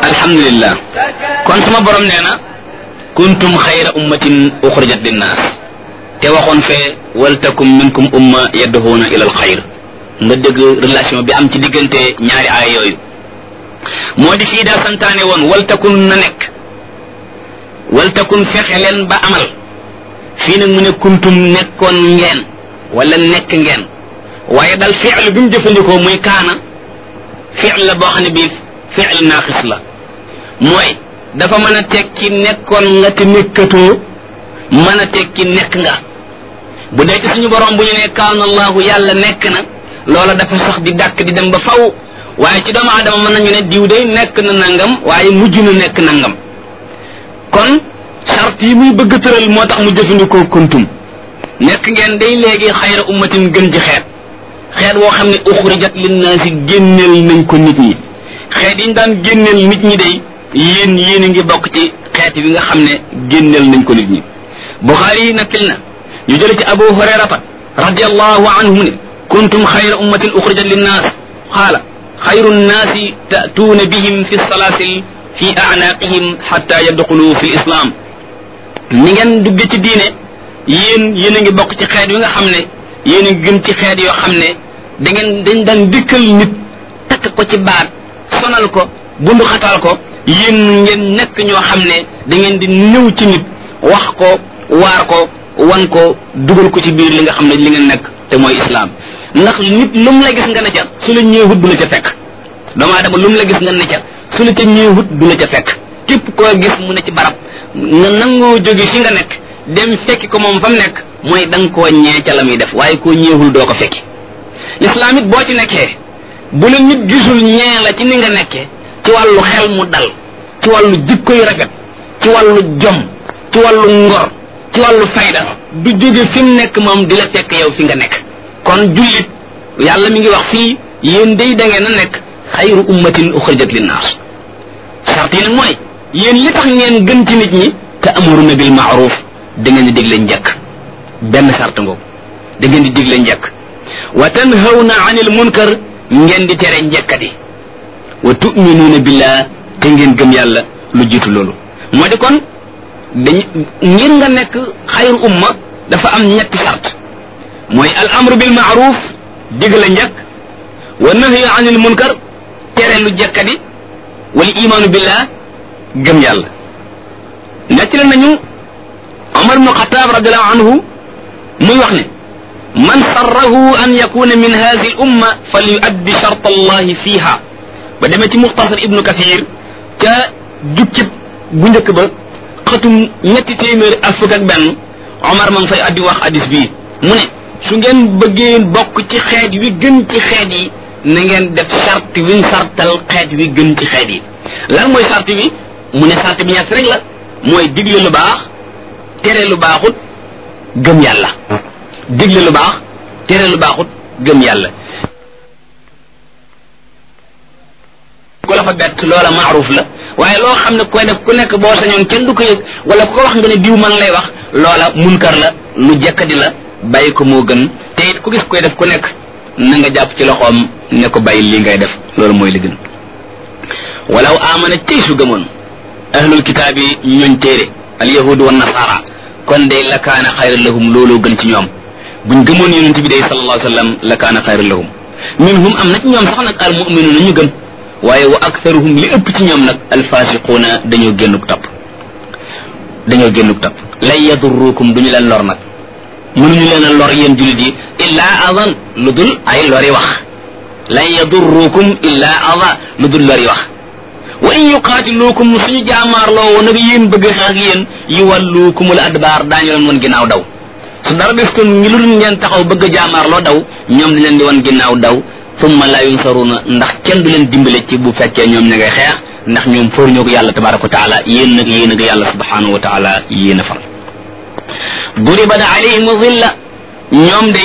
alhamdulillah kon sama borom nee na kuntum xayra ummatin uxrijat linnaas te waxoon fee waltakum minkum umma yadduhuuna ila alxayr nga dégg relation bi am ci diggante ñaari aaya yooyu moo di fii daa santaane woon waltakun na nekk waltakun fexe leen ba amal fii nag mu ne kuntum nekkoon ngeen wala nekk ngeen waaye dal fi'l bi mu jëfandikoo muy kaana fi'l la boo xam ne bii fi'l naaqis la mooy dafa mën a tekki nekkoon nga te nekkatoo mën a tekki nekk nga bu dee ci suñu borom bu ñu ne kaana allahu yàlla nekk na loola dafa sax di dàkk di dem ba faw waaye ci doomu aadama mën nañu ne diw day nekk na nangam waaye mujj na nekk nangam kon charte yi muy bëgg tëral moo tax mu jëfandikoo kuntum nekk ngeen day léegi xayra ummatin gën ci xeet xeet woo xam ne uxrijat linnaasi génneel nañ ko nit ñi xeet yi ñu daan génneel nit ñi day yéen yéen a ngi bokk ci xeet bi nga xam ne génneel nañ ko nit ñi buxaari yi nakkil na ñu jële ci abu hurayrata radiallahu anhu ne kuntum xayra ummatin uxrijat linnaas xaala xayru nnaasi tatuuna bihim fi salaasil fi anaaqihim xatta yadxulu fi lislaam ni ngeen dugge ci diine yéen yéen a ngi bokk ci xeet yi nga xam ne yéen a ngi gën ci xeet yoo xam ne da ngeen dañ daan dikkal nit takk ko ci baat sonal ko bundu xataal ko yéen ngeen nekk ñoo xam ne da ngeen di ñëw ci nit wax ko waar ko wan ko dugal ko ci biir li nga xam ne li ngeen nekk te mooy islaam ndax nit lu mu la gis nga ne ca su la ñëwut du la ca fekk doomu aadama lu mu la gis nga ne ca su la ca ñëwut du la ca fekk képp koo gis mu ne ci barab nga nangoo jóge fi nga nekk dem fekki ko moom fa mu nekk mooy da nga koo ñee ca la muy def waaye koo ñeewul doo ko fekki lislaam it boo ci nekkee bu la nit gisul ñee la ci ni nga nekkee ci wàllu xel mu dal ci wàllu jikko yu rafet ci wàllu jom ci wàllu ngor ci wàllu fayda du jóge fi mu nekk moom di la fekk yow fi nga nekk kon jullit yàlla mi ngi wax fii yéen day da ngeen a nekk xayru ummatin uxrijat linnaas sart yi nag mooy yéen li tax ngeen gën ci nit ñi te amuruna bil maaruf da ngeen di digle njëkk benn sart ngoogu da ngeen di digle njëkk wa tanhawna anil munkar ngeen di tere njëkkati wa tuminuuna billah te ngeen gëm yàlla lu jiitu loolu moo di kon dañ ngir nga nekk xayru umma dafa am ñetti sart mooy al amru bil maaruf digle njëkk wa nahyu anil munkar tere lu jëkkati wal imaanu billah gëm yàlla nettali nañu Omar ibnu Xataab radiallahu anhu muy wax ne man sarrahu an yakuna min hadihi al umma fal yuaddi shart allahi fiha ba demee ci muxtasar ibnu kathir ca jukkib bu njëkk ba xatum ñetti téeméer ak fukk ak benn Omar ma ngi fay addi wax hadis bii mu ne su ngeen bëggee bokk ci xeet wi gën ci xeet yi na ngeen def charte wiñ sartal xeet wi gën ci xeet yi lan mooy charte bi mu ne charte bi ñett rek la mooy digle lu baax tere lu baaxut gëm yàlla digle lu baax tere lu baaxut gëm yàlla ku la fa bett loola maaruf la waaye loo xam ne koy def ku nekk boo sañoon kenn du ko yëg wala ku ko wax nga ne diw man lay wax loola munkar la lu jekkadi la bàyyi ko moo gën te it ku gis koy def ku nekk na nga jàpp ci loxoom ne ko bàyyi lii ngay def loolu mooy li gën walaw amana tey su gëmoon ahlul kitaab yi ñooñ téere al yahud wa nasara kon day la kaana xayra lahum looloo gën ci ñoom buñ gëmoon yonent bi day sallallahu alayhi wa sallam la kaana xayra lahum minhum am na ci ñoom sax nag al muminuuna ñu gëm waaye wa aktharuhum li ëpp ci ñoom nag alfasiquuna dañoo génnuk topp dañoo génnuk topp lan yadurrukum duñu leen lor nag mënuñu leen a lor yéen jullit yi illaa adan lu dul ay lori wax lan yadurrukum illaa ada lu dul lori wax wa in yuqaatiluukum suñu jaamaarloo woon nag yéen bëgg xeex ak yéen yuwalluukumul adbaar daañu leen woon ginnaaw daw su dara des kon ngi lu dul ngeen taxaw bëgg jaamaarloo daw ñoom di leen di woon ginnaaw daw summa la yunsaruna ndax kenn du leen dimbale ci bu fekkee ñoom ña ngay xeex ndax ñoom fóor ñoo ko yàlla tabaraka wa taala yéen nag yéen a ko yàlla subhanahu wa taala yéen a fal duribat alayhim zilla ñoom de